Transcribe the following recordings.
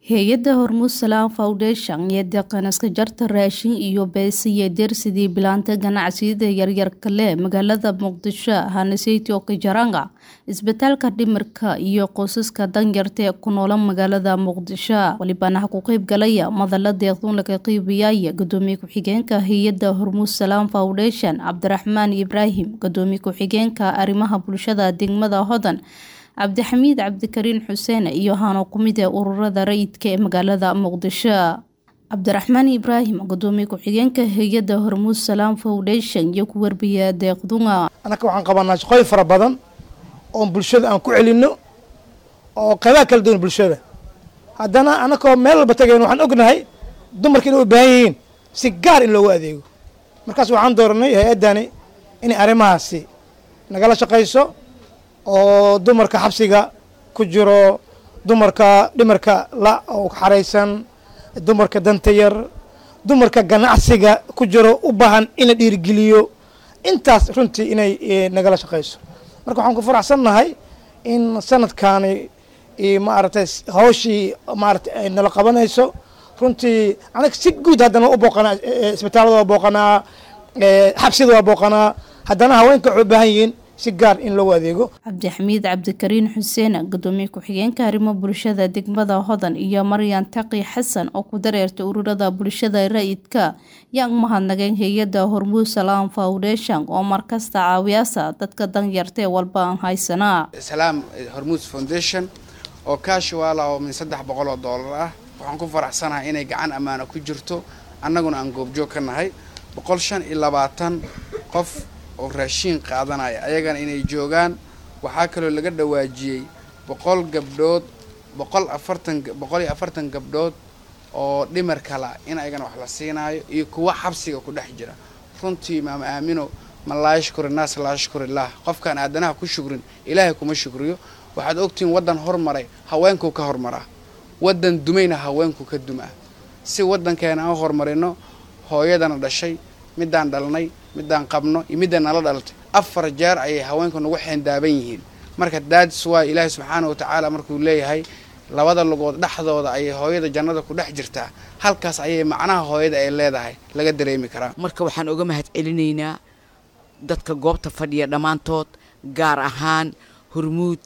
hay-adda hormuud salaam foundation iyo deeqanaska jarta raashin iyo beesiye dersidii bilaanta ganacsiyada yaryarka leh magaalada muqdisho haneseytio kajaranga isbitaalka dhimirka iyo qoysaska danyarta ee ku noola magaalada muqdisho walibana ku qeyb galaya madala deeqduun laga qeybiyaya gudoomiye ku-xigeenka hay-adda hormuud salaam foundation cabdiraxmaan ibraahim gudoomiye ku-xigeenka arrimaha bulshada degmada hodan cabdixamiid cabdikariin xuseen iyo hano kumid ee ururada rayidka ee magaalada muqdisho cabdiraxmaan ibraahim gudoomiye ku-xigeenka hay-adda hormuud salaam foundation iyo ku warbiya deeqdunga annaka waxaan qabanaa shaqooyin fara badan oon bulshada aan ku celino oo qaybaha kala duwan bulshada haddana annakoo meel walba tagayn waxaan ognahay dumarka inay u baahan yihiin si gaar in loogu adeego markaas waxaan dooranay hay-addani inay arrimahaasi nagala shaqayso oo dumarka xabsiga ku jiro dumarka dhimarka la oo xaraysan dumarka danta yar dumarka ganacsiga ku jiro u baahan in la dhiirigeliyo intaas runtii inay nagala shaqayso marka waxaan ku faraxsannahay in sanadkaani maaragtay hawshii maaratay ay nala qabanayso runtii anaga si guud haddana u booqanaa isbitaalada waa booqanaa xabsida waa booqanaa haddana haweenka waxay u baahan yihiin si gaar in loogu adeego cabdixamiid cabdikariin xuseen gudoomiye ku-xigeenka arrimo bulshada degmada hodan iyo maryan taqi xasan oo ku dareertay ururada bulshada rayidka yaan mahadnageen hay-adda hormuud salaam foundation oo markasta caawiyaasa dadka danyarta ee walba aan haysanaa salaam hormuud foundation oo kaashiwaala oo min saddex boqol oo doolar ah waxaan ku faraxsanahay inay gacan ammaano ku jirto annaguna aan goobjoog ka nahay boqol shan iyo labaatan qof oo raashiin qaadanaya ayagana inay joogaan waxaa kaloo laga dhawaajiyey boqol gabdhood boqol afartan boqol iyo afartan gabdhood oo dhimar kala in ayagana wax la siinaayo iyo kuwa xabsiga ku dhex jira runtii maama aamino ma laa yashkuri naas laa yashkurillaah qofkaan aadanaha ku shukrin ilaahay kuma shukriyo waxaad ogtihiin waddan hormaray haweenkuu ka hormaraa waddan dumayna haweenku ka dumaa si waddankeena aan horumarino hooyadana dhashay middaan dhalnay middaan qabno iyo middaan nala dhalatay afar jeer ayay haweenku nagu xeendaaban yihiin marka daadis waa ilaahay subxaana watacaala markuu leeyahay labada lugood dhexdooda ayay hooyada jannada ku dhex jirtaa halkaas ayay macnaha hooyada ay leedahay laga dareemi karaa marka waxaan uga mahad celinaynaa dadka goobta fadhiya dhammaantood gaar ahaan hormuud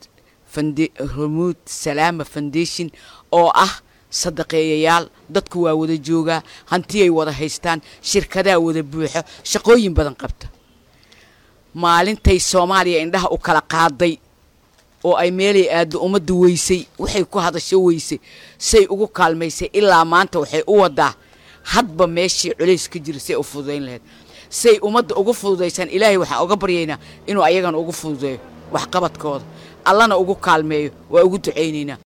hormuud salaama foundation oo ah sadaqeeyayaal dadku waa wada joogaa hantiyay wada haystaan shirkadaa wada buuxo shaqooyin badan qabta maalintay soomaaliya indhaha u kala qaaday oo ay meelay aaddo ummadda weysay waxay ku hadasho weysay say ugu kaalmaysay ilaa maanta waxay u wadaa hadba meeshii culays ka jira say u fududayn lahayd say ummadda ugu fududaysaan ilaahay waxaan uga baryaynaa inuu ayagana ugu fududeeyo waxqabadkooda allana ugu kaalmeeyo waa ugu ducaynaynaa